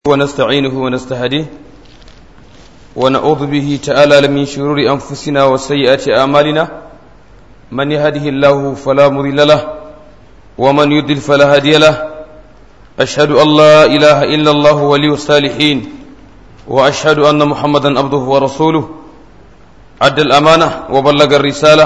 ونستعينه ونستهديه ونعوذ به تعالى من شرور أنفسنا وسيئات أعمالنا من يهده الله فلا مضل له ومن يضلل فلا هادي له أشهد أن لا إله إلا الله ولي الصالحين وأشهد أن محمدا عبده ورسوله أدى الأمانة وبلغ الرسالة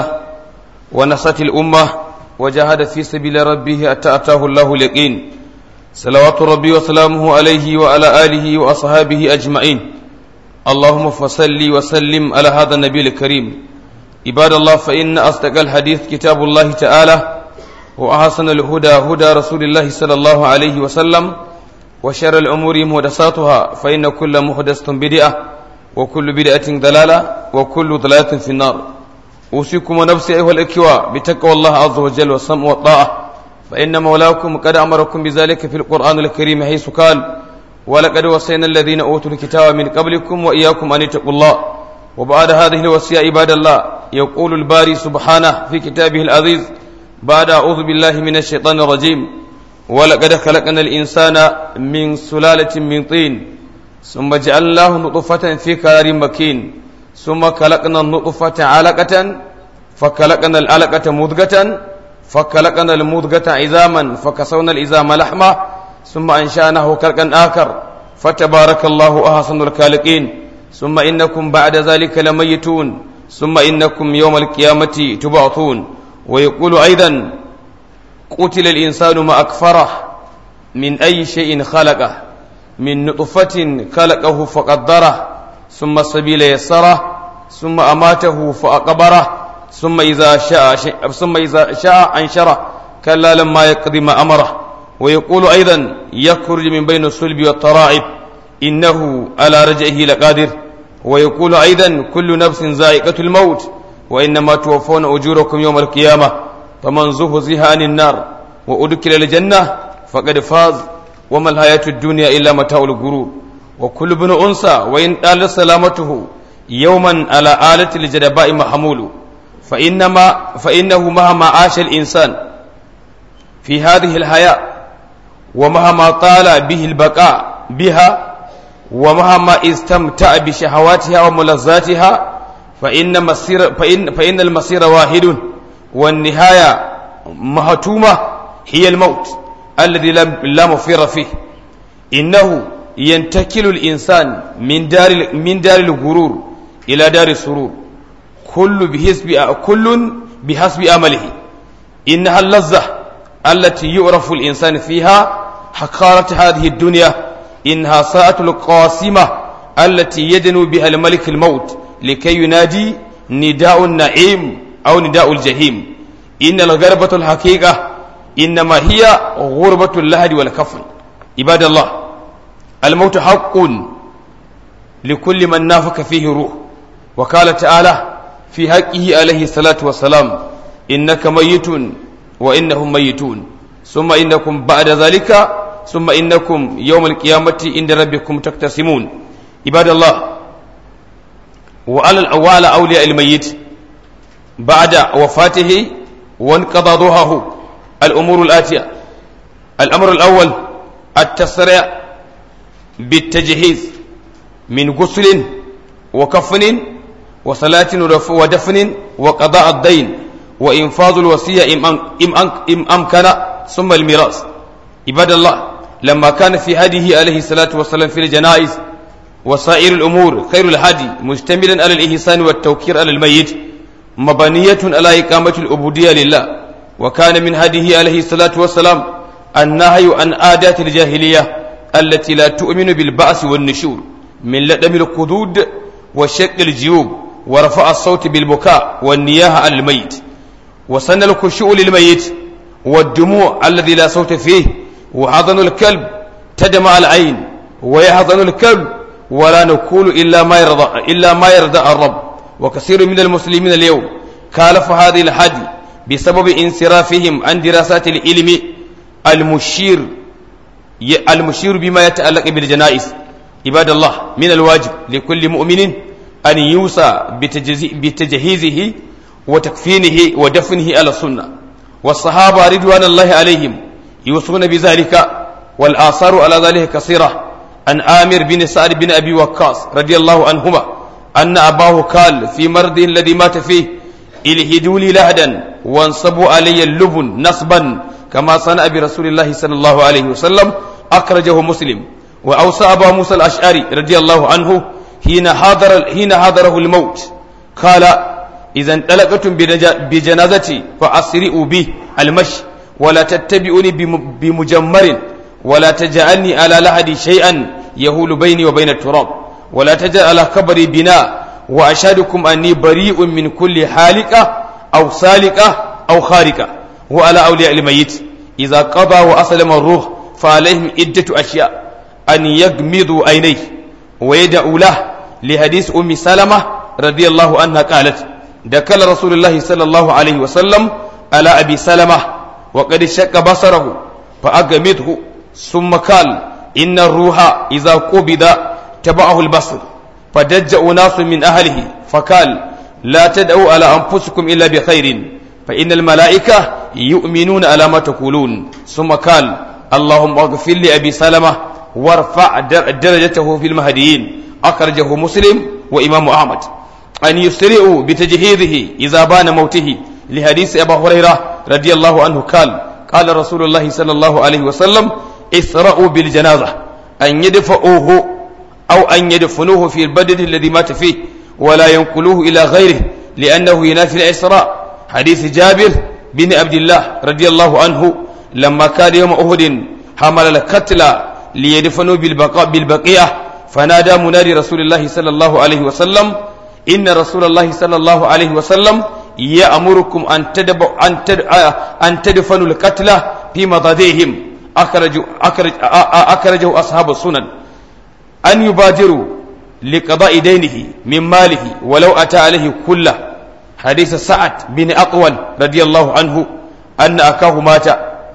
ونصت الأمة وجاهد في سبيل ربه أتى أتاه الله اليقين صلوات ربي وسلامه عليه وعلى آله وأصحابه أجمعين اللهم فصل وسلم على هذا النبي الكريم عباد الله فإن أصدق الحديث كتاب الله تعالى وأحسن الهدى هدى رسول الله صلى الله عليه وسلم وشر الأمور محدثاتها فإن كل محدثة بدعة وكل بدعة ضلالة وكل ضلالة في النار أوصيكم ونفسي أيها الإخوة بتقوى الله عز وجل والسمع والطاعة فإن مولاكم قد أمركم بذلك في القرآن الكريم حيث قال ولقد وصينا الذين أوتوا الكتاب من قبلكم وإياكم أن اتقوا الله وبعد هذه الوصية عباد الله يقول الباري سبحانه في كتابه العزيز بعد أعوذ بالله من الشيطان الرجيم ولقد خلقنا الإنسان من سلالة من طين ثم جعلناه نطفة في قرار مكين ثم خلقنا النطفة علقة فخلقنا العلقة مضغة فخلقنا المضغة عظاما فكسونا العظام لحما ثم أنشأناه خلقا آخر فتبارك الله أحسن الخالقين ثم إنكم بعد ذلك لميتون ثم إنكم يوم القيامة تبعثون ويقول أيضا قتل الإنسان ما أكفره من أي شيء خلقه من نطفة خلقه فقدره ثم السبيل يسره ثم أماته فأقبره ثم إذا شاء ثم إذا شاء أنشره كلا لما يقضي ما أمره ويقول أيضا يخرج من بين الصلب والترائب إنه على رجعه لقادر ويقول أيضا كل نفس ذائقة الموت وإنما توفون أجوركم يوم القيامة فمن زهزها عن النار وأدخل الجنة فقد فاز وما الحياة الدنيا إلا متاع الغرور وكل ابن أنثى وإن طال سلامته يوما على آلة الجدباء محمول فإنما فإنه مهما عاش الإنسان في هذه الحياة ومهما طال به البقاء بها ومهما استمتع بشهواتها وملذاتها فإن مصير فإن فإن المصير واحد والنهاية مهتومة هي الموت الذي لا مفر فيه إنه ينتقل الإنسان من دار من دار الغرور إلى دار السرور كل بحسب كل بحسب عمله إنها اللذة التي يعرف الإنسان فيها حقارة هذه الدنيا إنها ساعة القاسمة التي يدنو بها الملك الموت لكي ينادي نداء النعيم أو نداء الجحيم إن الغربة الحقيقة إنما هي غربة اللهد والكفر عباد الله الموت حق لكل من نافك فيه روح وقال تعالى في حقه عليه الصلاة والسلام إنك ميت وإنهم ميتون ثم إنكم بعد ذلك ثم إنكم يوم القيامة عند ربكم تقتسمون عباد الله وعلى الأوال أولياء الميت بعد وفاته وانقضى ضحاه الأمور الآتية الأمر الأول التسرع بالتجهيز من غسل وكفن وصلاة ودفن وقضاء الدين وإنفاذ الوصية إم أمكن ثم الميراث عباد الله لما كان في هديه عليه الصلاة والسلام في الجنائز وسائر الأمور خير الهدي مشتملا على الإحسان والتوكير على الميت مبنية على إقامة العبودية لله وكان من هديه عليه الصلاة والسلام النهي عن عادات الجاهلية التي لا تؤمن بالبعث والنشور من لدم القدود وشق الجيوب ورفع الصوت بالبكاء والنياحة على الميت وسن الخشوع للميت والدموع الذي لا صوت فيه وحضن الكلب تدمع العين ويحضن الكلب ولا نقول إلا ما يرضى إلا ما يرضى الرب وكثير من المسلمين اليوم كالف هذه الحدي بسبب انصرافهم عن دراسات العلم المشير المشير بما يتعلق بالجنائز عباد الله من الواجب لكل مؤمن أن يوصى بتجهيزه وتكفينه ودفنه على السنة والصحابة رضوان الله عليهم يوصون بذلك والآثار على ذلك كثيرة عن آمر بن سعد بن أبي وقاص رضي الله عنهما أن أباه قال في مرضه الذي مات فيه الهدوا لي لهدا وانصبوا علي اللبن نصبا كما صنع برسول الله صلى الله عليه وسلم أخرجه مسلم وأوصى أبا موسى الأشعري رضي الله عنه حين حضر حين حضره الموت قال إذا انطلقتم بجنازتي فأسرئوا به المشي ولا تتبعوني بمجمر ولا تجعلني على لحدي شيئا يهول بيني وبين التراب ولا تجعل على قبري بناء وأشهدكم أني بريء من كل حالقة أو سالقة أو خارقة وعلى أولياء الميت إذا قضى وأسلم الروح فعليهم عدة أشياء أن يغمضوا عينيه ويدعوا له لحديث أم سلمة رضي الله عنها قالت دخل رسول الله صلى الله عليه وسلم على أبي سلمة وقد شك بصره فأغمضه ثم قال إن الروح إذا قبض تبعه البصر فدج أناس من أهله فقال لا تدعوا على أنفسكم إلا بخير فإن الملائكة يؤمنون على ما تقولون ثم قال اللهم اغفر لأبي سلمة وارفع درجته في المهديين أخرجه مسلم وإمام أحمد أن يسرعوا بتجهيزه إذا بان موته لحديث أبا هريرة رضي الله عنه قال قال رسول الله صلى الله عليه وسلم اسرعوا بالجنازة أن يدفعوه أو أن يدفنوه في البلد الذي مات فيه ولا ينقلوه إلى غيره لأنه ينافي الإسراء حديث جابر بن عبد الله رضي الله عنه لما كان يوم أهد حمل القتلى ليدفنوا بالبقاء بالبقية فنادى منادي رسول الله صلى الله عليه وسلم إن رسول الله صلى الله عليه وسلم يأمركم أن تدب أن تد أن تدفنوا القتلى في مضاجعهم أخرج أخرج أخرجه أصحاب السنن أن يبادروا لقضاء دينه من ماله ولو أتى عليه كله حديث سعد بن أطول رضي الله عنه أن أكاه مات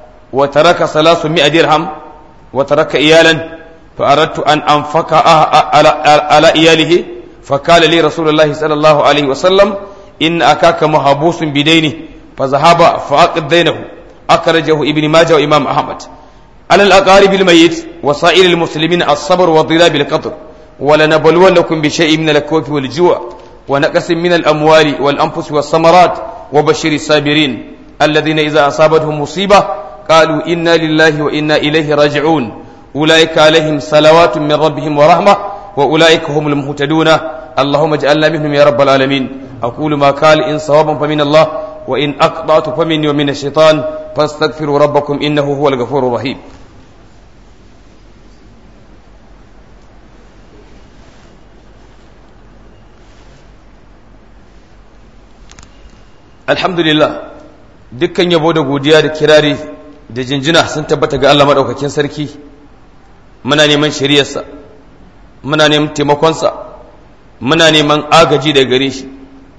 وترك ثلاثمائة درهم وترك إيالا فأردت أن أنفق على, على إياله فقال لي رسول الله صلى الله عليه وسلم إن أكاك محبوس بدينه فذهب فأقض دينه أخرجه ابن ماجه وإمام أحمد على الأقارب الميت وسائر المسلمين الصبر والضلال بالقدر ولنبلونكم بشيء من الكوف والجوع ونقص من الأموال والأنفس والثمرات وبشر الصابرين الذين إذا أصابتهم مصيبة قالوا إنا لله وإنا إليه راجعون أولئك عليهم صلوات من ربهم ورحمة وأولئك هم المهتدون اللهم اجعلنا منهم يا رب العالمين أقول ما قال إن صوابا فمن الله وإن أقطعت فمني ومن الشيطان فاستغفروا ربكم إنه هو الغفور الرحيم alhamdulillah dukkan yabo da godiya da kirari da jinjina sun tabbata ga Allah maɗaukakin sarki muna neman shari'arsa muna neman taimakonsa muna neman agaji da gare shi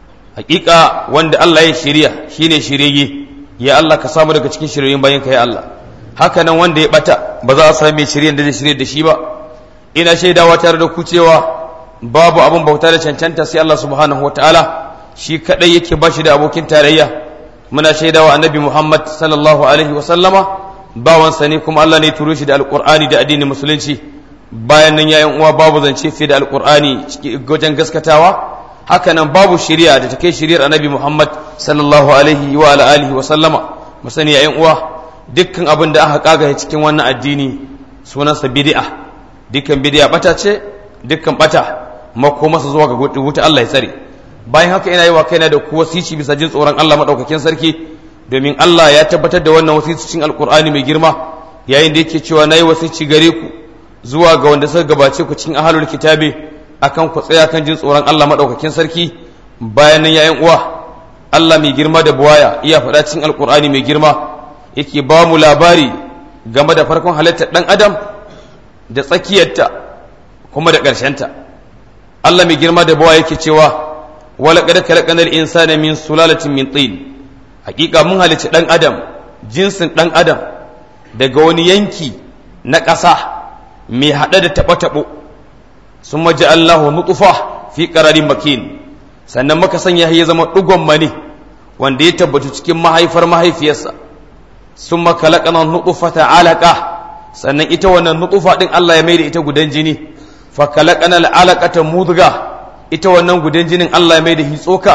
hakika wanda Allah ya shirya shine shirye ya Allah ka samu daga cikin shiryoyin bayan ka ya Allah haka nan wanda ya bata ba za a sami mai shiryen da zai shirye da shi ba ina shaidawa tare da ku cewa babu abin bauta da cancanta sai Allah subhanahu wataala shi kadai yake ba shi da abokin tarayya muna shaidawa annabi Muhammad sallallahu alaihi wa sallama bawansa ne kuma Allah ne ya turo shi da alqur'ani da addinin musulunci bayan nan yayin uwa babu zance fiye da alqur'ani wajen gaskatawa haka nan babu shari'a da take shari'ar annabi Muhammad sallallahu alaihi wa ala alihi wa sallama mu sani yayin uwa dukkan abin da aka kaga cikin wannan addini sunansa bid'a dukkan bid'a bata ce dukkan bata makomarsa zuwa ga wuta Allah ya tsare bayan haka ina yi wa kaina da ku wasici bisa jin tsoron Allah madaukakin sarki domin Allah ya tabbatar da wannan wasicin alkur'ani mai girma yayin da yake cewa nayi wasici gare ku zuwa ga wanda suka gabace ku cikin ahlul kitabi akan ku tsaya kan jin tsoron Allah madaukakin sarki bayan nan yayin uwa Allah mai girma da buwaya iya faɗa cikin alkur'ani mai girma yake ba mu labari game da farkon halittar ɗan adam da tsakiyarta kuma da ƙarshenta Allah mai girma da buwaya yake cewa ولقد خلقنا الإنسان من سلالة من طين حقيقة mun halicci ɗan adam jinsin ɗan adam daga wani yanki na ƙasa mai haɗe da taɓo-taɓo sun maji Allah nutsufa fi ƙararin makin sannan muka sanya ya zama ɗugon mani wanda ya tabbatu cikin mahaifar mahaifiyarsa sun makalaƙana nutsufa ta alaƙa sannan ita wannan nutsufa din Allah ya maida ita gudan jini fa kalaqana al'alaqata mudga ita wannan gudan jinin Allah ya maida hitsoka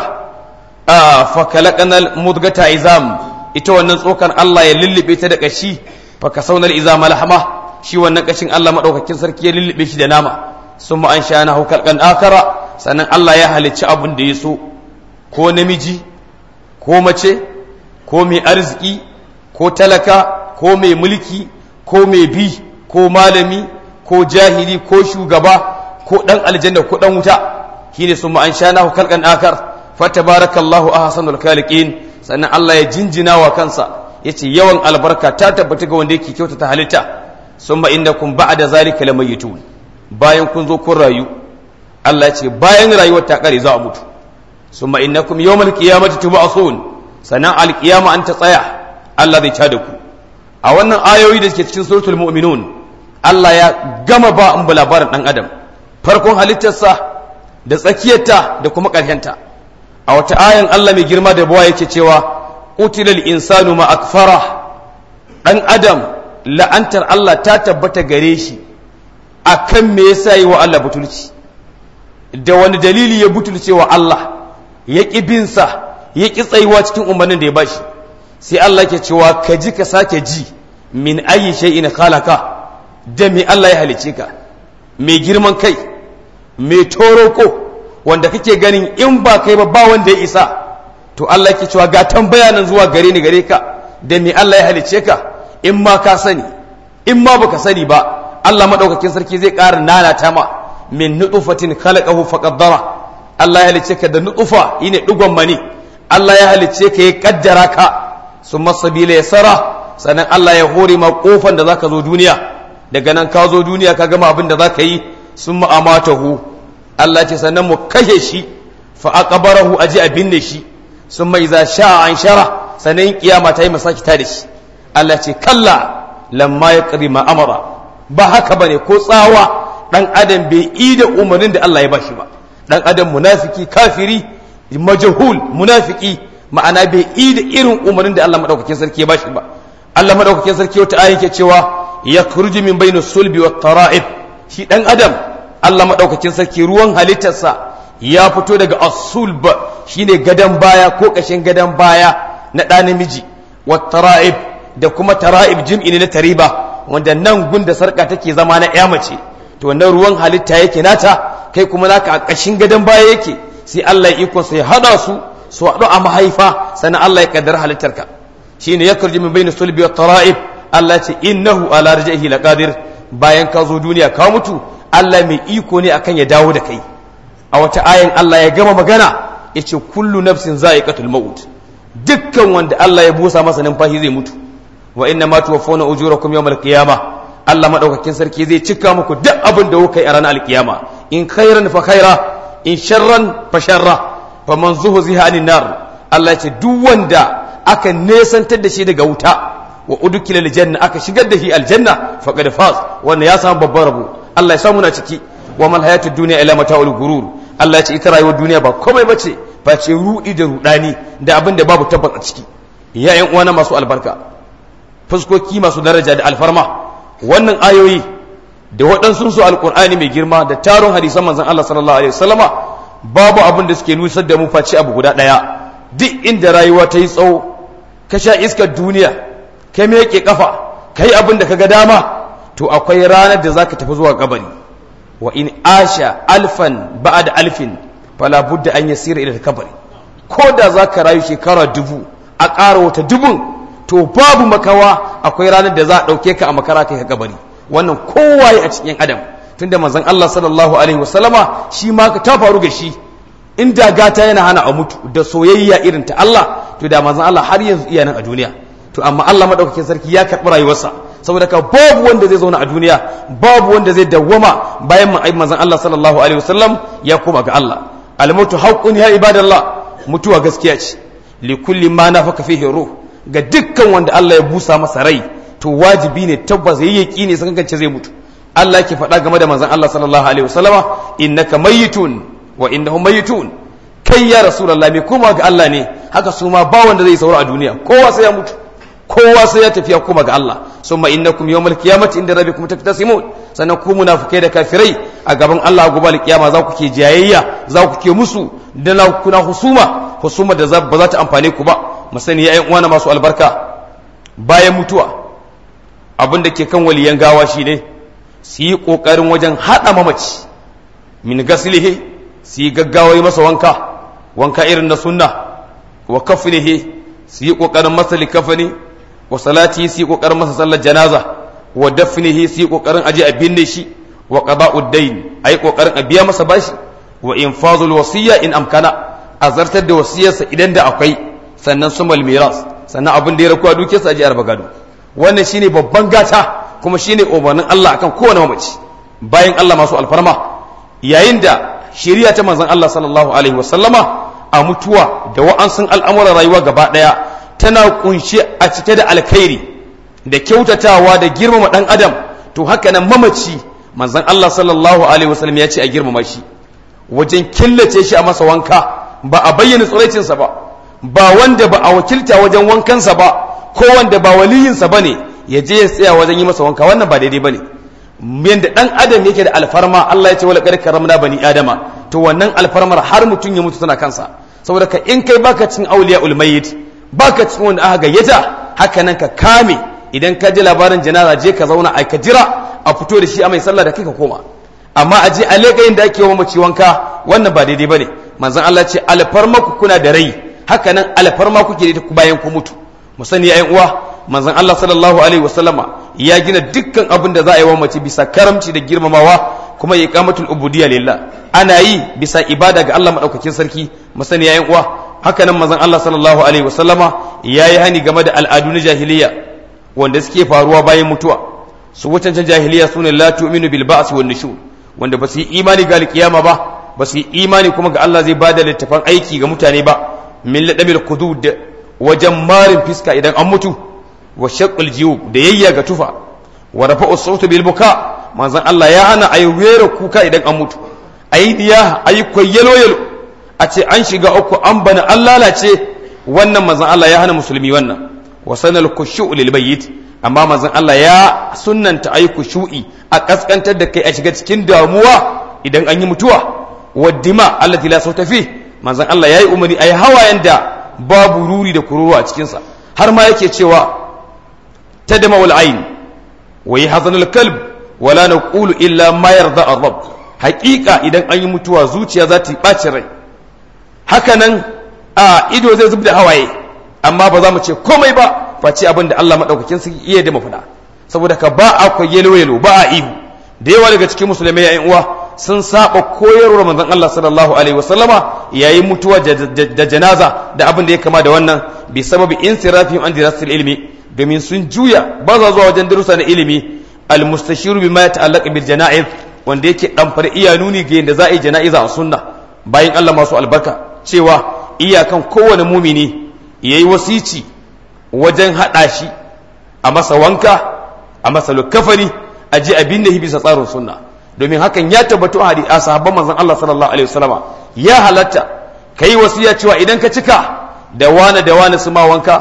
a fa kalaqana mudgata izam ita wannan tsokan Allah ya lullube ta da kashi fa kasawna izam lahma shi wannan kashin Allah madaukakin sarki ya lullube shi da nama summa an shana hu kalqan akara sannan Allah ya halicci abun da ya so ko namiji ko mace ko mai arziki ko talaka ko mai mulki ko mai bi ko malami ko jahili ko shugaba ko dan aljanna ko dan wuta shine sun ma an shana kalkan akar fatabarakallahu ahsanul khaliqin sannan Allah ya jinjina wa kansa yace yawan albarka ta tabbata ga wanda yake kyautata halitta summa innakum ba'da zalika lamayitun bayan kun zo kun rayu Allah ya ce bayan rayuwar ta kare za a mutu summa innakum yawmal qiyamati tub'asun sannan alqiyama an ta tsaya Allah zai tada ku a wannan ayoyi da suke cikin suratul mu'minun Allah ya gama ba an labarin dan adam farkon halittarsa da tsakiyarta da kuma ƙarshenta a wata ayan Allah mai girma da bawa yake cewa utilal insanu ma akfara dan adam la'antar Allah ta tabbata gare shi akan me yasa yi wa Allah butulci da wani dalili ya butulce wa Allah ya ƙi binsa ya ƙi tsayuwa cikin umarnin da ya bashi sai Allah ke cewa ka ji ka sake ji min ayi shay'in khalaqa da me Allah ya halice ka mai girman kai mai toroko wanda kake ganin in ba kai ba ba wanda ya isa to Allah ke cewa ga tambaya nan zuwa gare ni gare ka da me Allah ya halice ka in ma ka sani in ma baka sani ba Allah madaukakin sarki zai ƙara nanata ma min nutfatin khalaqahu faqaddara Allah ya halice ka da nutfa yine digon mani Allah ya halice ka ya kaddara ka summa sabila yasara sannan Allah ya hore ma kofan da zaka zo duniya daga nan ka zo duniya ka gama abin da zaka yi summa amatahu Allah ce sannan mu kashe shi fa aqbarahu aji a binne shi summa idza sha'a an shara sannan kiyama ta yi masaki ta da shi Allah ce kalla lamma yaqdi ma amara ba haka bane ko tsawa dan adam bai yi da umarnin da Allah ya bashi ba dan adam munafiki kafiri majhul munafiki ma'ana bai yi da irin umarnin da Allah madaukakin sarki ya bashi ba Allah madaukakin sarki wata aya yake cewa yakhruju min bayna sulbi wat tara'ib shi dan adam Allah madaukakin sarki ruwan halittarsa ya fito daga as-sulb shine gadan baya ko kashin gadan baya na ɗa namiji wat tara'ib da kuma tara'ib jim'i ne na tariba wanda nan gunda sarka take zama na ƴa mace to wannan ruwan halitta yake nata kai kuma naka a kashin gadan baya yake sai Allah ya iko sai hada su su haɗu a mahaifa sannan Allah ya kaddara halittarka shine ya karji min bayna sulbi wa tara'ib Allah ce innahu ala raj'ihi laqadir bayan ka zo duniya ka mutu Allah mai iko ne akan ya dawo da kai a wata ayan Allah ya gama magana yace kullu nafsin za'iqatul maut dukkan wanda Allah ya busa masa numfashi zai mutu wa inna ma tuwaffawna ujurakum yawmal qiyamah Allah madaukakin sarki zai cika muku duk abin da kuka yi a ranar alkiyama in khairan fa khaira in sharran fa sharra fa man zuhziha anin nar Allah ya ce duk wanda aka nesantar da shi daga wuta wa udkila aljanna aka shigar da shi aljanna faqad faz wannan ya samu babban rabo Allah ya samu na ciki wa mal hayatud dunya ila mata'ul gurur Allah ya ce ita rayuwar duniya ba komai bace face rudi da rudani da abin da babu tabbas a ciki ya yan uwana masu albarka fuskoki masu daraja da alfarma wannan ayoyi da waɗansu su alƙur'ani mai girma da taron hadisan manzon Allah sallallahu alaihi wasallama babu abin da suke nusar da mu face abu guda ɗaya duk inda rayuwa ta yi tsawo ka sha iskar duniya ka meke kafa ka yi abin da ka ga dama to akwai ranar da zaka tafi zuwa kabari wa in asha alfan ba'da alfin fala budda an yasira ila kabari ko da zaka rayu shekara dubu a ƙara wata dubun to babu makawa akwai ranar da za a ɗauke ka a makara kai ka kabari wannan kowaye a cikin adam tunda manzon Allah sallallahu alaihi wasallama shi ma ka ta faru ga shi inda gata yana hana a mutu da soyayya irin ta Allah to da manzon Allah har yanzu iya nan a duniya to amma Allah madaukakin sarki ya karɓi rayuwarsa saboda ka babu wanda zai zauna a duniya babu wanda zai dawwama bayan manzon Allah sallallahu alaihi wasallam ya koma ga Allah al-mautu haqqun ya ibadallah mutuwa gaskiya ce li kulli ma nafaka fihi ruh ga dukkan wanda Allah ya busa masa rai to wajibi ne tabbas yayi yaki ne san kance zai mutu Allah yake faɗa game da manzon Allah sallallahu alaihi wasallama innaka mayyitun wa innahum mayyitun kai ya rasulullah me kuma ga Allah ne haka su ma ba wanda zai saura a duniya kowa sai ya mutu kowa sai ya tafiya kuma ga Allah summa innakum yawmal qiyamati inda rabbikum taktasimun sannan ku munafikai da kafirai a gaban Allah gobe alkiyama za ku ke jayayya za ku ke musu da na kuna husuma husuma da ba za ta amfane ku ba mu sani ya uwana masu albarka bayan mutuwa abin da ke kan waliyan gawa shine su yi kokarin wajen hada mamaci min gaslihi su yi gaggawa yi masa wanka wanka irin na sunna wa kafnihi su yi kokarin masa likafani wa salati su yi kokarin masa sallar janaza wa dafnihi su yi kokarin aje a binne shi wa qada'ud dayn ayi kokarin a biya masa bashi wa infazul wasiyya in amkana a zartar da wasiyarsa idan da akwai sannan sumal miras sannan abin da ya rakuwa dukiyarsa aje arba gado wannan shine babban gata kuma shine umarnin Allah akan kowane mamaci bayan Allah masu alfarma yayin da shari'a ta manzon Allah sallallahu alaihi wasallama a mutuwa da wa'ansun al'amuran rayuwa gaba daya tana kunshe a cike da alkhairi da kyautatawa da girmama dan adam to haka nan mamaci manzon Allah sallallahu alaihi wasallam ya ce a girmama shi wajen killace shi a masa wanka ba a bayyana tsiraicinsa ba ba wanda ba a wakilta wajen wankansa ba ko wanda ba waliyinsa ba ne ya je ya tsaya wajen yi masa wanka wannan ba daidai ba ne yadda ɗan adam yake da alfarma Allah ya ce wala ƙarƙar ramna bani adama to wannan alfarmar har mutum ya mutu tana kansa saboda ka in kai baka cin auliya ulmayit baka cin wanda aka gayyata haka nan ka kame idan ka ji labarin janaza je ka zauna a ka jira a fito da shi a mai sallah da kai ka koma amma a je a leƙa da ake wa mace wanka wannan ba daidai bane manzon Allah ce alfarma ku kuna da rai haka nan alfarma kuke da ku bayan ku mutu mu sani yayin uwa manzon Allah sallallahu alaihi wasallama ya gina dukkan abin da za a yi wa mace bisa karamci da girmamawa kuma ya iqamatul ubudiyya lillah ana yi bisa ibada ga Allah madaukakin sarki mu sani yayin uwa haka nan manzon Allah sallallahu alaihi wasallama yayi hani game da al'adu na jahiliya wanda suke faruwa bayan mutuwa su wucancan jahiliya sune la tu'minu bil ba'si wan nushur wanda ba su yi imani ga alkiyama ba ba su yi imani kuma ga Allah zai bada littafan aiki ga mutane ba min ladamil qudud wajen marin fiska idan an mutu wa shaqqul jiyub da yayya ga tufa wa rafa'u sautu bil buka manzon Allah ya hana ayi wera kuka idan an mutu ayi diya ayi kwayyalo yalo a ce an shiga uku an bana an lalace wannan manzon Allah ya hana musulmi wannan wa sanal khushu' lil mayyit amma manzon Allah ya sunnanta ayi khushu'i a kaskantar da kai a shiga cikin damuwa idan an yi mutuwa wa dima allati la sauta fi manzon Allah yayi umarni ayi hawayen da babu ruri da kururuwa a cikinsa har ma yake cewa tadma wal ayn wa yahzanul kalb wala naqulu illa ma yarda ar-rabb haqiqa idan an yi mutuwa zuciya za ta ɓaci rai haka nan a ido zai zubda hawaye amma ba za mu ce komai ba face abin da Allah madaukakin sarki iya da mafada saboda ka ba a yelo yelo ba a ihu da yawa daga cikin musulmai yayin uwa sun saba koyarwar manzon Allah sallallahu alaihi wasallama yayin mutuwa da janaza da abin da ya kama da wannan bi sababi insirafihim an dirasatil ilmi domin sun juya ba za zuwa wajen darussa na ilimi al mustashiru bima yata'allaq bil janaiz wanda yake dan fara iya nuni ga yadda za a yi jana'iza a sunna bayan Allah masu albarka cewa iyakan kowane mumini yayi wasici wajen hada shi a masa wanka a masa lukafani a je abin da bisa tsarin sunna domin hakan ya tabbatu a a sahabban manzon Allah sallallahu alaihi wasallama ya halatta kai wasiya cewa idan ka cika da wane da wane su ma wanka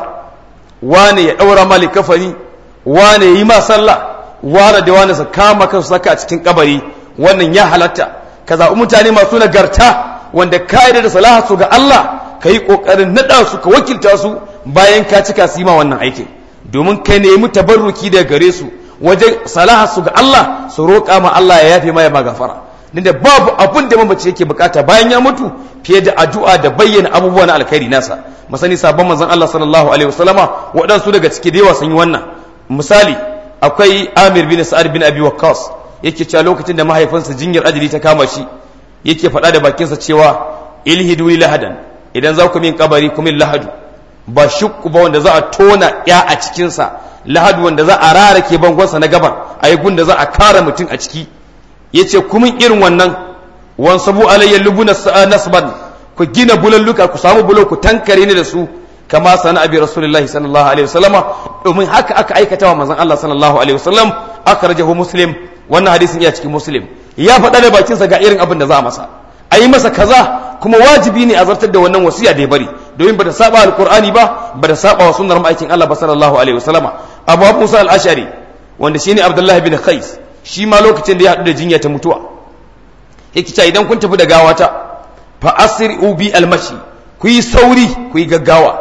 wane ya daura mali kafani wane yi ma sallah wane da wane su kama kansu saka a cikin kabari wannan ya halatta ka zaɓi mutane masu nagarta wanda ka da salaha su ga Allah ka yi ƙoƙarin naɗa su ka wakilta su bayan ka cika su yi ma wannan aikin domin ka nemi tabarruki daga gare su wajen salaha su ga Allah su roƙa ma Allah ya yafe maya magafara da babu abin da mamaci yake bukata bayan ya mutu fiye da addu'a da bayyana abubuwa na alkhairi nasa masani sabon manzon Allah sallallahu alaihi wasallama waɗansu daga ciki da yawa sun yi wannan misali akwai Amir bin Sa'ad bin Abi Waqqas yake cewa lokacin da mahaifinsa jinyar ajali ta kama shi yake faɗa da bakinsa cewa ilhidu li lahadan idan za ku min kabari ku min lahadu ba shukku ba wanda za a tona ya a cikinsa lahadu wanda za a rarake bangonsa na gaban a yi gunda za a kara mutum a ciki ya ce kumin irin wannan wan sabu alayyar lubuna nasban ku gina bulalluka ku samu bulo ku tankare ni da su kama sana abi rasulullahi sallallahu alaihi wasallama domin haka aka aikata wa manzon Allah sallallahu alaihi wasallam aka rajahu muslim wannan hadisin ya cikin muslim ya faɗa da bakinsa ga irin abin da za a masa a yi masa kaza kuma wajibi ne a zartar da wannan wasiya da ya bari domin bata saba alqur'ani ba bata saba wa sunnar ma'aikin Allah ba sallallahu alaihi wasallama Abu Musa al-Ash'ari wanda shine Abdullah bin Qais shi ma lokacin da ya haɗu da jinya ta mutuwa yake cewa idan kun tafi da gawata fa asri'u bi almashi ku yi sauri ku yi gaggawa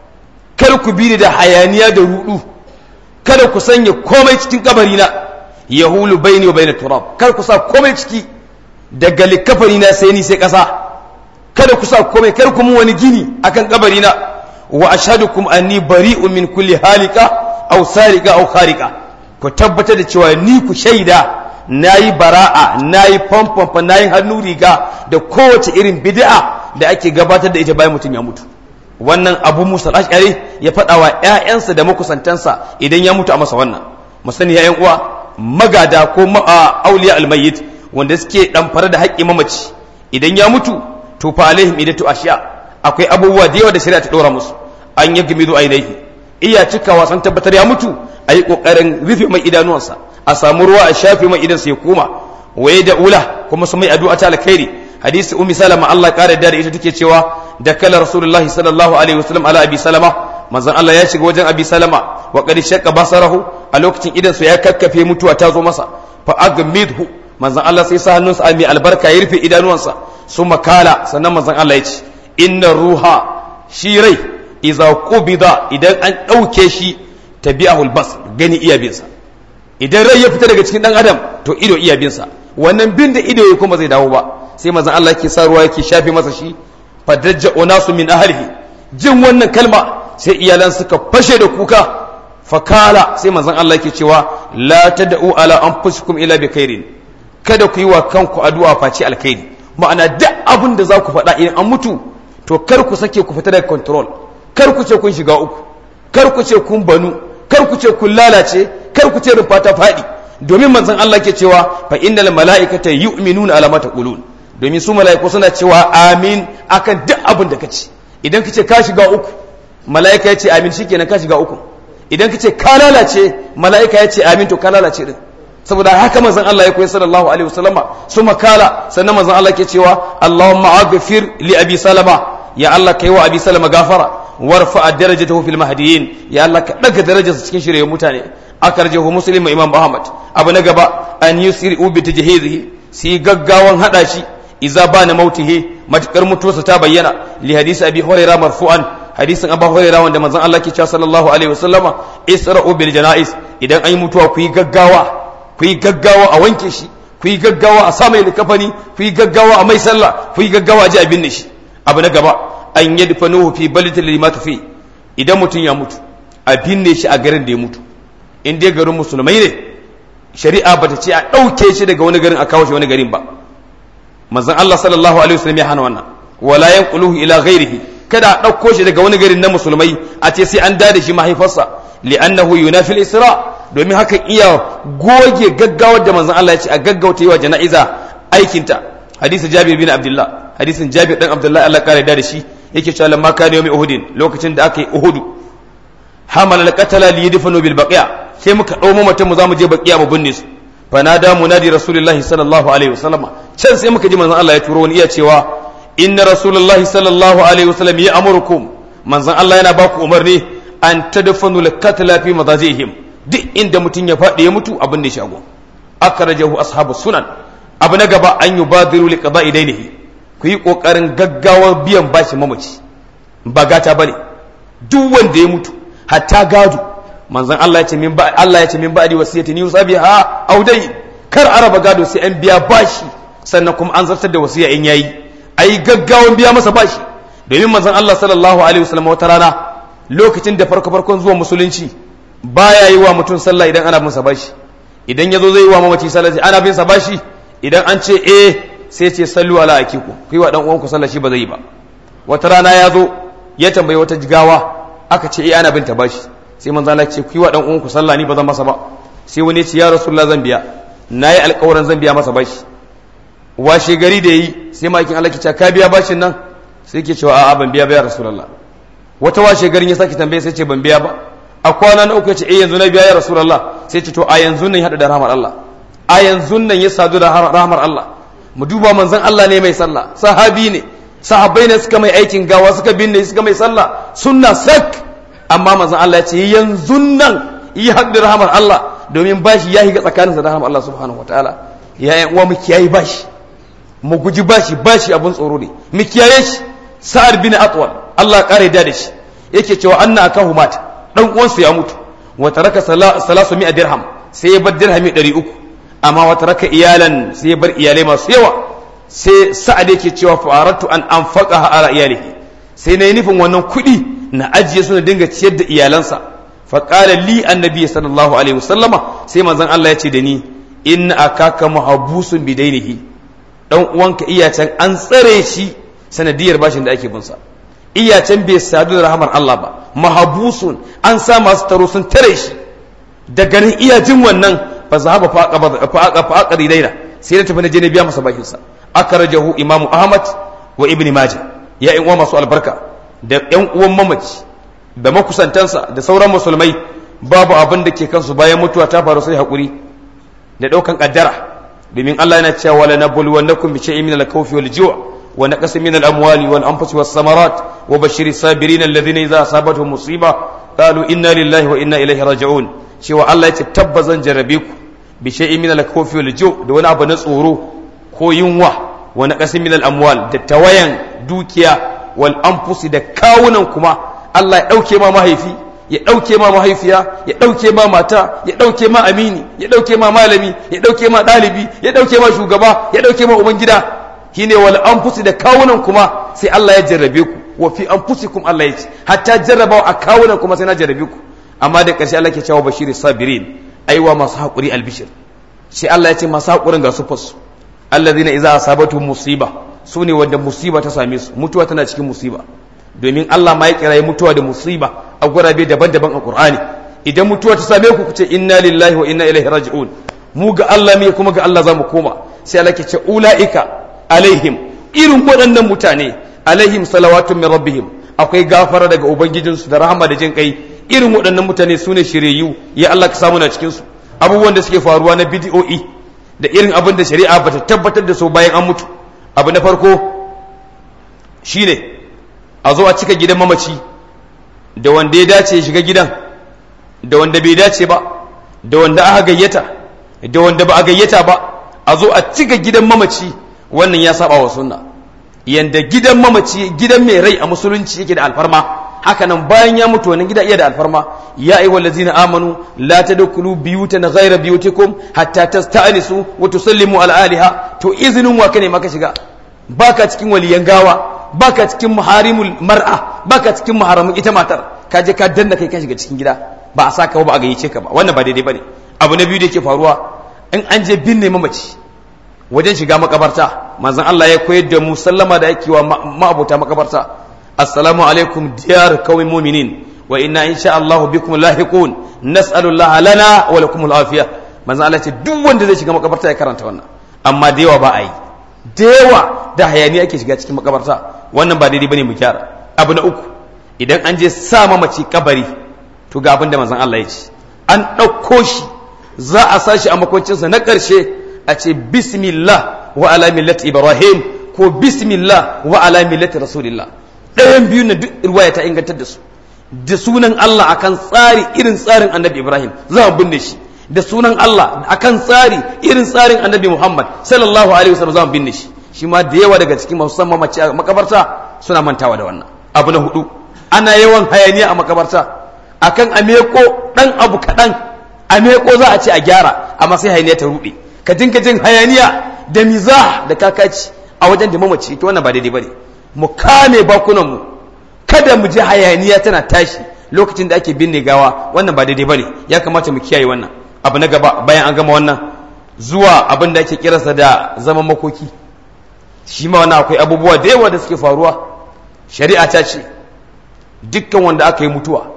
kar ku bi da hayaniya da rudu kada ku sanya komai cikin kabari na yahulu baini wa baina turab kar ku sa komai ciki daga likafari na sai ni sai kasa kada ku sa komai kar ku mun wani gini akan kabari na wa ashhadukum anni bari'un min kulli halika aw sarika aw kharika ku tabbatar da cewa ni ku shaida nayi bara'a nayi famfamfa nayi hannu riga da kowace irin bid'a da ake gabatar da ita bayan mutum ya mutu wannan abu musa ash'ari ya faɗa wa ƴaƴansa da makusantansa idan ya mutu a masa wannan mu sani ya uwa magada ko auliya almayyit wanda suke ɗamfare da haƙƙi mamaci idan ya mutu to fa alaihim idatu ashiya akwai abubuwa da yawa da shari'a ta ɗora musu an yi gamido ainihi iya cikawa san tabbatar ya mutu a yi ƙoƙarin rufe mai idanuwansa a samu ruwa a shafe mai idansa ya koma waye da ula kuma su mai addu'a ta alkhairi hadisi ummi salama Allah ƙara da ita take cewa da kala rasulullahi sallallahu alaihi wasallam ala abi salama manzon Allah ya shiga wajen abi salama wa qad shaqqa basarahu a lokacin idansa ya kakkafe mutuwa ta zo masa fa agmidhu manzon Allah sai sa hannunsa a mai albarka ya rufe idanuwansa su makala sannan manzon Allah ya ce inna ruha shi rai iza qubida idan an ɗauke shi tabi'ahu albas gani iya binsa idan rai ya fita daga cikin dan adam to ido iya binsa wannan bin da ido ya kuma zai dawo ba sai manzon Allah yake sa ruwa yake shafe masa shi fadajja unasu min ahlihi jin wannan kalma sai iyalan suka fashe da kuka fakala sai manzon Allah yake cewa la tad'u ala anfusikum ila bi khairin kada ku yi wa kanku addu'a face alkhairi ma'ana duk abin da za ku faɗa idan an mutu to kar ku sake ku fita daga control kar ku ce kun shiga uku kar ku ce kun banu kar ku ce kun lalace kar ku ce rumfa ta faɗi domin manzon Allah ke cewa fa innal mala'ikata yu'minuna ala ma taqulun domin su mala'iku suna cewa amin akan duk abin da kace idan kace ka shiga uku mala'ika ya ce amin shikenan ka shiga uku idan kace ka lalace mala'ika ya ce amin to ka lalace din saboda haka manzon Allah ya koyi sallallahu alaihi wasallama su makala sannan manzon Allah ke cewa Allahumma aghfir li abi salama ya Allah kai wa abi salama gafara warfa darajatahu fil mahdiyin ya Allah ka daga darajarsa cikin shirye mutane akarjahu muslim imam Ahmad abu na gaba an yusri'u bi tajhizihi si gaggawan hada shi iza bana mautihi matakar mutuwarsa ta bayyana li hadisi abi hurairah marfu'an hadisin abu hurairah wanda manzon Allah ke cewa sallallahu alaihi wasallama isra'u bil janaiz idan an yi mutuwa ku yi gaggawa ku yi gaggawa a wanke shi ku yi gaggawa a sa mai likafani ku yi gaggawa a mai sallah ku yi gaggawa a ji a binne shi abu na gaba an yi nuhu fi balitin limatu fi idan mutum ya mutu a binne shi a garin da ya mutu in dai garin musulmai ne shari'a ba ta ce a ɗauke shi daga wani garin a kawo shi wani garin ba manzon Allah sallallahu alaihi wasallam ya hana wannan wala yanquluhu ila ghairihi kada a ɗauko shi daga wani garin na musulmai a ce sai an dada shi mahaifarsa li'annahu yunafi al-isra domin hakan iya goge gaggawar da manzon Allah ya ce a gaggauta yi wa jana'iza aikinta hadisin Jabir bin Abdullah hadisin Jabir dan Abdullah Allah kare da shi yake cewa lamma kana yawmi Uhud lokacin da aka yi Uhud hamala al-qatala li yadfanu bil baqiya sai muka dau mamatan mu zamu je baqiya mu binne su fa nada munadi rasulullahi sallallahu alaihi wasallam can sai muka ji manzon Allah ya turo wani iya cewa inna rasulullahi sallallahu alaihi wasallam ya amurukum manzon Allah yana baku umarni an tadfanu al-qatala fi madajihim duk inda mutum ya faɗi ya mutu abin da ya shago akhrajahu ashabu sunan abu na gaba an yubadiru li qada'i dainihi ku yi kokarin gaggawar biyan bashi mamaci ba gata bane duk wanda ya mutu hatta gado manzon Allah ya ce min ba Allah ya ce min ba'di wasiyati ni yusabiha aw dai kar araba gado sai an biya bashi sannan kuma an zartar da wasiya in yayi ai gaggawan biya masa bashi domin manzon Allah sallallahu alaihi wasallam wata rana lokacin da farko farkon zuwa musulunci baya yi wa mutum sallah idan ana bin sa bashi idan yazo zai yi wa mamaci sallah sai ana bin sa bashi idan an ce eh sai ce sallu ala akiku ku yi wa dan uwanku sallah shi ba zai yi ba wata rana ya zo ya tambayi wata jigawa aka ce eh ana bin ta bashi sai manzo Allah ce ku yi wa dan uwanku sallah ni ba zan masa ba sai wani ce ya rasulullah zan biya nayi alƙawarin zan biya masa bashi washe gari da yi sai makin Allah ke ce ka biya bashin nan sai ke cewa a'a ban biya ba ya rasulullah wata washe garin ya sake tambaye sai ce ban biya ba a kwana na uku ya ce eh yanzu na biya ya rasulullah sai ce to a yanzu nan ya hada da rahmar Allah a yanzu nan ya sadu da rahmar Allah mu duba manzon Allah ne mai sallah sahabi ne sahabbai ne suka mai aikin gawa suka binne suka mai sallah sunna sak amma manzon Allah ya ce yanzu nan yi haɗin rahamar Allah domin bashi ya higa tsakaninsa da rahamar Allah subhanahu wataala ya yan uwa mu kiyaye bashi mu guji bashi bashi abun tsoro ne mu kiyaye shi sa'ad bin atwal Allah kare da shi yake cewa anna akahu mata dan uwansa ya mutu wa taraka salasu mi'a dirham sai ya bar dirhami 300 amma wa taraka iyalan sai ya bar iyalai masu yawa sai sa'ad yake cewa fa'aratu an anfaqaha ala iyalihi sai nayi nufin wannan kuɗi na ajiye su na dinga ciyar da iyalansa fa qala li annabi sallallahu alaihi wasallama sai manzon Allah ya ce da ni in akaka mahabusun bidainihi dan uwanka iyacen an tsare shi sanadiyar bashin da ake binsa iyacen bai sadu da rahamar Allah ba mahabusun an sa masu taro sun tare shi da ganin iyajin wannan fa zahaba fa aka daina sai da tafi na je na biya masa bashin sa aka rajahu imam ahmad wa ibn majah ya yan uwa masu albarka da yan uwan mamaci da makusantansa da sauran musulmai babu abin da ke kansu bayan mutuwa ta faru sai hakuri da daukan kaddara domin Allah yana cewa wala nabluwannakum bi shay'in min al-khawfi wal ju' wa naqsin min al-amwali wal anfusi was samarat wa bashshiri sabirin alladhina idza asabatuhum musiba qalu inna lillahi wa inna ilaihi raji'un cewa Allah yace tabbazan jarabe ku bi shay'in min al-khawfi wal ju' da wani abu na tsoro ko yunwa wa naqsin min al-amwal da tawayan dukiya wal anfusi da kawunan kuma Allah ya dauke ma mahaifi ya ɗauke ma mahaifiya ya ɗauke ma mata ya ɗauke ma amini ya ɗauke ma malami ya ɗauke ma ɗalibi ya ɗauke ma shugaba ya ɗauke ma ubangida shine wal anfusi da kawunan kuma sai Allah ya jarrabe ku wa fi anfusikum Allah ya ce hatta jarrabawa a kawunan kuma sai na jarrabe ku amma da ƙarshe Allah ke cewa bashiri sabirin aiwa masu haƙuri albishir sai Allah ya ce masu haƙurin ga sufas allazina idza asabatu musiba su ne wanda musiba ta same su mutuwa tana cikin musiba domin Allah ma ya kirayi mutuwa da musiba a gurabe daban-daban a Qur'ani idan mutuwa ta same ku kuce inna lillahi wa inna ilaihi raji'un mu ga Allah ne kuma ga Allah zamu koma sai Allah ke ce ulaika alaihim irin waɗannan mutane alaihim salawatun min rabbihim akwai gafara daga ubangijinsu da rahama da jin kai irin waɗannan mutane sune shiriyu ya Allah ka samu na cikin su abubuwan da suke faruwa na bidiyo'i da irin abin da shari'a bata tabbatar da su bayan an mutu abu na farko shine a zo a cika gidan mamaci da wanda ya dace ya shiga gidan da wanda bai dace ba da wanda aka gayyata da wanda ba a gayyata ba a zo a cika gidan mamaci wannan ya saba wa sunna yanda gidan mamaci gidan mai rai a musulunci yake da alfarma haka nan bayan ya mutu wannan gida iya da alfarma ya ayyuhal ladzina amanu la tadkhulu biyutan ghayra biyutikum hatta tasta'nisu wa tusallimu ala aliha to izinin wa kane maka shiga baka cikin waliyan gawa baka cikin muharimul mar'a baka cikin muharamin ita matar ka je ka danna kai ka shiga cikin gida ba a saka ba a gayyace ka ba wannan ba daidai bane abu na biyu da yake faruwa in an je binne mamaci wajen shiga makabarta manzon Allah ya koyar da mu sallama da yake wa ma'abota makabarta assalamu alaikum diyar qaumin mu'minin wa inna insha Allah bikum lahiqun nas'alu Allah lana wa lakum al-afiya manzon Allah ce duk wanda zai shiga makabarta ya karanta wannan amma da yawa ba a yi da yawa da hayaniya ake shiga cikin makabarta wannan ba daidai bane mu gyara abu na uku idan an je sa mamaci kabari to ga abin da manzon Allah ya ce an ɗauko shi za a sa shi a makwancinsa na ƙarshe a ce bismillah wa ala millati ibrahim ko bismillah wa ala millati rasulillah ɗayan biyu na duk ruwaya ta ingantar da su da sunan Allah akan tsari irin tsarin annabi ibrahim za mu binne shi da sunan Allah akan tsari irin tsarin annabi muhammad sallallahu alaihi wasallam za mu binne shi shi ma da yawa daga cikin masu san mamaci a makabarta suna mantawa da wannan abu na hudu ana yawan hayaniya a makabarta akan ameko dan abu kaɗan ameko za a ce a gyara amma sai hayaniya ta ruɗe ka dinka jin hayaniya da mizah da kakaci a wajen da mamaci ita wannan ba daidai bane mu kame bakunan mu kada mu ji hayaniya tana tashi lokacin da ake binne gawa wannan ba daidai bane ya kamata mu kiyaye wannan abu na gaba bayan an gama wannan zuwa abin da ake kiransa da zaman makoki shi ma wannan akwai abubuwa da yawa da suke faruwa shari'a ta ce dukkan wanda aka yi mutuwa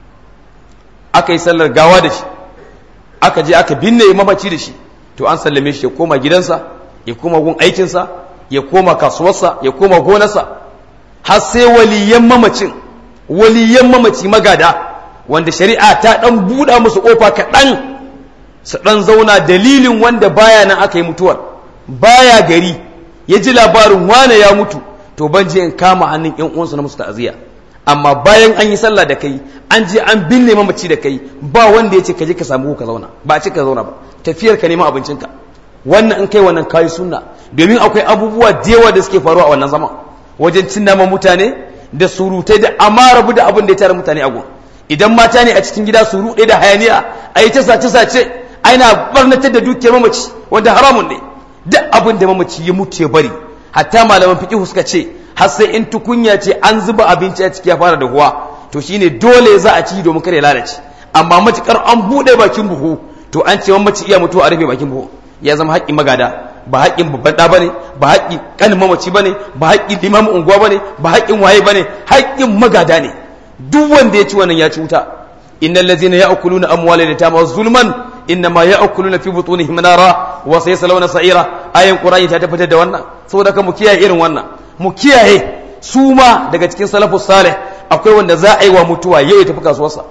aka yi sallar gawa da shi aka je aka binne mamaci da shi to an sallame shi ya koma gidansa ya koma gun aikinsa ya koma kasuwarsa ya koma gonarsa har sai waliyan mamacin waliyan mamaci magada wanda shari'a ta dan buɗa musu ƙofa kaɗan su ɗan zauna dalilin wanda baya nan aka yi mutuwar baya gari ya ji labarin wane ya mutu to ban je in kama hannun ƴan uwansu na musu ta'aziyya amma bayan an yi sallah da kai an je an binne mamaci da kai ba wanda ya ce ka je ka samu ka zauna ba a ce ka zauna ba tafiyar ka neman abincinka wannan in kai wannan kayi sunna domin akwai abubuwa da yawa da suke faruwa a wannan zaman wajen cin naman mutane da surutai da amma rabu da abin da ya tare mutane a gun idan mata ne a cikin gida su ruɗe da hayaniya a yi ta sace sace aina barnatar da dukiyar mamaci wanda haramun ne duk abin da mamaci ya mutu ya bari hatta malaman fiqh suka ce har sai in tukunya ce an zuba abinci a ciki ya fara dahuwa to shine dole za a ci domin kare ya lalace amma matukar an bude bakin buhu to an ce mamaci iya mutuwa a rufe bakin buhu ya zama haƙƙin magada ba haƙƙin babban ɗa bane ba haƙƙin ƙanin mamaci bane ba haƙƙin limamin unguwa bane ba haƙƙin waye bane haƙƙin magada ne duk wanda ya ci wannan ya ci wuta innal ladzina ya'kuluna amwala yatama zulman innama ya'kuluna fi butunihim nara wa sayaslawna sa'ira ayin qur'ani ta tabbatar da wannan saboda ka mu kiyaye irin wannan mu kiyaye su ma daga cikin salafus salih akwai wanda za a yi wa mutuwa yau ya tafi kasuwarsa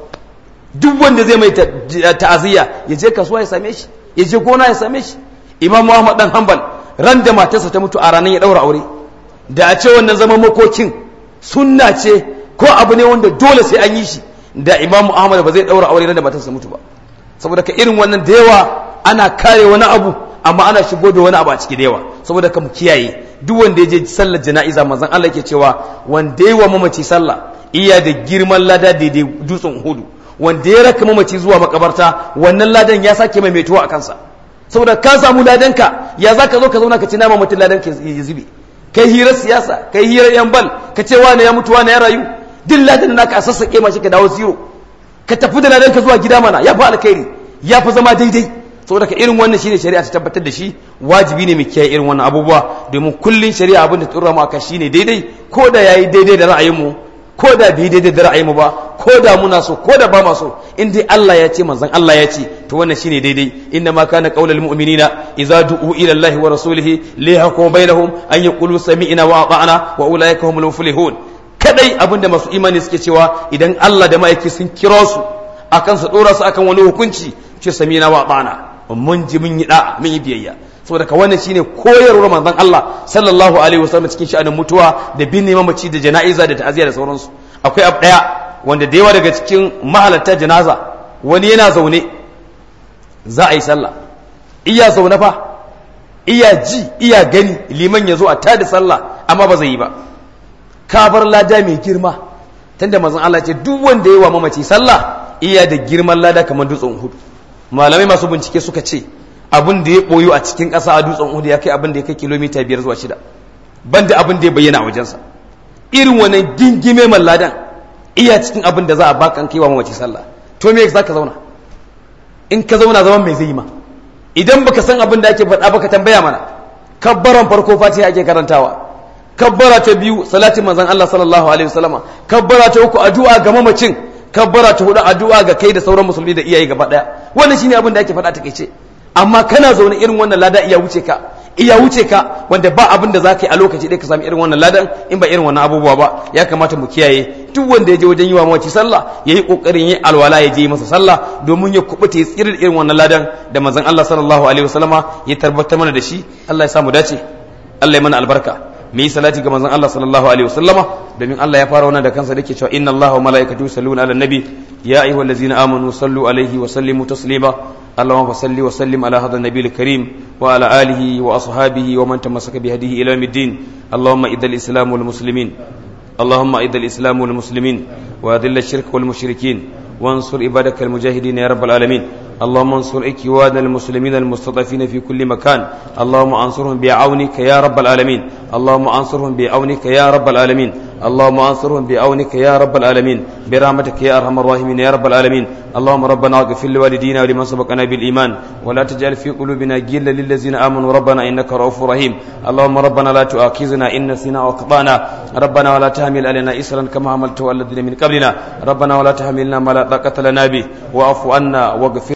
duk wanda zai mai ta'aziyya ya je kasuwa ya same shi ya je gona ya same shi imam muhammad dan hanbal ran da matarsa ta mutu a ranar ya daura aure da a ce wannan zaman makokin sunna ce ko abu ne wanda dole sai an yi shi da imam muhammad ba zai daura aure ran da matarsa mutu ba saboda ka irin wannan da yawa ana kare wani abu amma ana shigo da wani abu a ciki da yawa saboda ka mu kiyaye duk wanda ya je sallar jana'iza manzon Allah yake cewa wanda ya wa mamaci sallah iya da girman lada daidai dutsen hudu wanda ya raka mamaci zuwa makabarta wannan ladan ya sake mai metuwa a kansa saboda ka samu ladanka ya za ka zo ka zauna ka ci nama mutum ladan ka ya zube kai hirar siyasa kai hirar yan bal ka ce wane ya mutu wane ya rayu duk ladan naka a sassaƙe ma shi ka dawo zero ka tafi da ladan ka zuwa gida mana ya fi alkhairi ya fi zama daidai saboda ka irin wannan shine shari'a ta tabbatar da shi wajibi ne mu kiyaye irin wannan abubuwa domin kullun shari'a abin da tsura mu aka shine daidai ko da yayi daidai da ra'ayinmu ko da bi daidai da ra'ayinmu ba ko da muna so ko da ba ma so in dai Allah ya ce manzon Allah ya ce to wannan shine daidai inna ma kana qaulul mu'minina idza du'u ila Allah wa rasulih li yahkum bainahum an yaqulu sami'na wa ata'na wa ulaika humul muflihun kadai abinda masu imani suke cewa idan Allah da ma'aiki sun kira su akan su dora su akan wani hukunci ce sami'na wa ata'na mun ji mun yi da mun yi biyayya saboda ka wannan shine koyarwar manzon Allah sallallahu alaihi wasallam cikin sha'anin mutuwa da binne mamaci da jana'iza da ta'aziyya da sauransu akwai abu daya wanda da yawa daga cikin mahalarta janaza wani yana zaune za a yi sallah iya zaune fa iya ji iya gani liman ya zo a tada sallah amma ba zai yi ba ka bar lada mai girma tunda manzon Allah ce duk wanda yayi wa mamaci sallah iya da girman lada kamar dutsen hudu malamai masu bincike suka ce abin da ya boyo a cikin ƙasa a dutsen hudu ya kai abin da ya kai kilomita biyar zuwa shida banda abin da ya bayyana a wajensa irin wannan gingime malladan iya cikin abin da za a baka kai wa mamaci sallah to me za ka zauna in ka zauna zaman mai zai ma idan baka san abin da ake faɗa baka tambaya mana kabbaran farko fatiha ake karantawa kabbara ta biyu salatin manzon Allah sallallahu alaihi wasallama kabbara ta uku addu'a ga mamacin kabbara ta hudu addu'a ga kai da sauran musulmi da iyaye gaba daya wannan shine abin da ake faɗa ta kaice amma kana zaune irin wannan lada iya wuce ka iya wuce ka wanda ba abin da zaka yi a lokaci ɗaya ka sami irin wannan ladan in ba irin wannan abubuwa ba ya kamata mu kiyaye duk wanda ya je wajen yi wa mawaci sallah ya yi ƙoƙarin yi alwala ya je masa sallah domin ya kubuta ya tsirin irin wannan ladan da manzon Allah sallallahu alaihi wasallama ya tabbatar mana da shi Allah ya samu dace Allah ya mana albarka mu yi salati ga manzon Allah sallallahu alaihi wasallama domin Allah ya fara wannan da kansa dake cewa inna Allaha wa malaikatahu yusalluna ala nabi ya ayyuhallazina amanu sallu alaihi wa sallimu taslima اللهم صل وسلم على هذا النبي الكريم وعلى آله وأصحابه ومن تمسك بهديه إلى يوم الدين اللهم إذ الإسلام والمسلمين اللهم إذ الإسلام والمسلمين وأذل الشرك والمشركين وانصر عبادك المجاهدين يا رب العالمين اللهم انصر إخواننا المسلمين المستضعفين في كل مكان اللهم انصرهم بعونك يا رب العالمين اللهم انصرهم بعونك يا رب العالمين اللهم انصرهم بعونك يا رب العالمين برحمتك يا ارحم الراحمين يا رب العالمين اللهم ربنا اغفر لوالدينا ولمن سبقنا بالايمان ولا تجعل في قلوبنا غلا للذين امنوا ربنا انك رؤوف رحيم اللهم ربنا لا تؤاخذنا ان نسينا واخطانا ربنا ولا تحمل علينا اسرا كما حملته على الذين من قبلنا ربنا ولا تحملنا ما لا طاقه لنا به واعف عنا واغفر